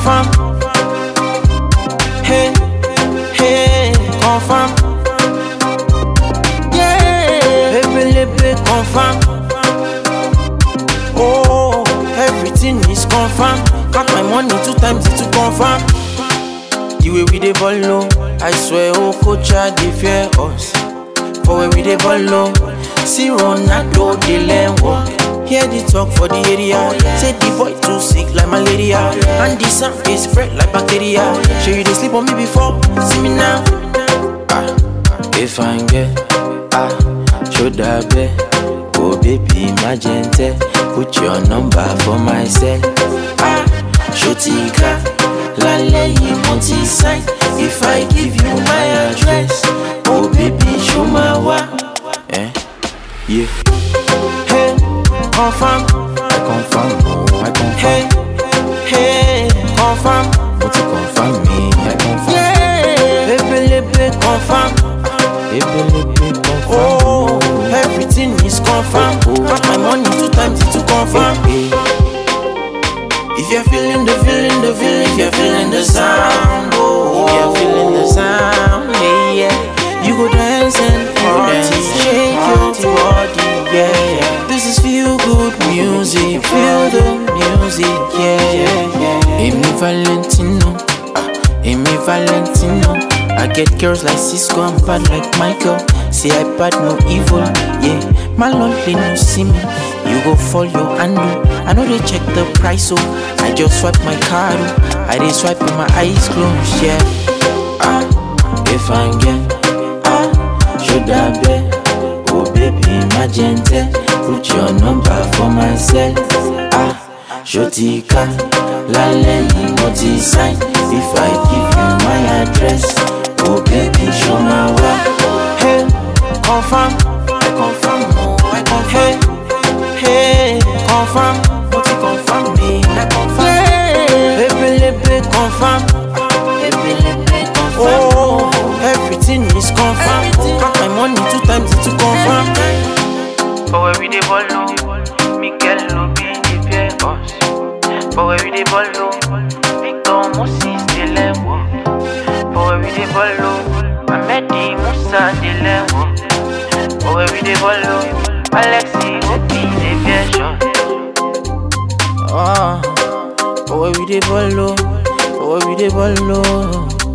confirm. Hey, hey, confirm. Yeah, ebelebe confirm. Oh, everything is confirm. Got my money two times it to confirm. The way we dey ball low, I swear, oh coach, I dey fear us. For where we dey ball low, see Ronaldo dey learn walk. Hear the talk for the area, say the boy too sick like malaria, and the sound is spread like bacteria. Sure you dey sleep on me before, see me now. Ah, if I get ah, shoulda be, oh baby magenta, put your number for myself. Ah, shotika, lálẹ́ yìí mo ti sign. If I give you my address, oh baby show my wa. Eh, yeah. Hey, confirm. I confirm, oh, I confirm. Hey, hey, confirm. Mo ti confirm me, I confirm. Yeah, ebelebe confirm. Ebelebe confirm. Oh, everything is confirmed. Got my money two times it to confirm. Eh, If you're feeling the feeling, the feeling, if you're feeling the sound, oh, if you're feeling the sound, yeah, yeah, you go dance and party, shake your body, yeah, yeah. This is feel good music, feel the music, yeah, yeah, yeah. Amy Valentino, ah, Amy Valentino. I get girls like Cisco and bad like Michael. Say I bad no evil, yeah. My lonely no see me. You go fall your handle. I know they check the price, so I just swipe my card. oh. I dey swipe with my eyes closed, yeah. Ah, if I get ah, should I be? Oh baby, magenta, put your number for myself. Ah, shotika, lálẹ́ yìí mo ti sign. If I give you my address, oh baby, show my wa. Hey, confirm, I confirm, oh I confirm. Hey, hey, confirm, mo ti confirm me, I confirm. Yeah, ebelebe confirm. Ebelebe confirm. Oh, everything is confirm. Got my money two times it to confirm. For where we dey ball low, Miguel no be the fear us. For where we dey ball low, Victor Moses dey learn work. For where we dey ball low, Ahmedi Musa dey learn work. For where we dey ball low, Alexi Obi dey fear shot. Ah, for where we dey ball low, for where we dey ball low.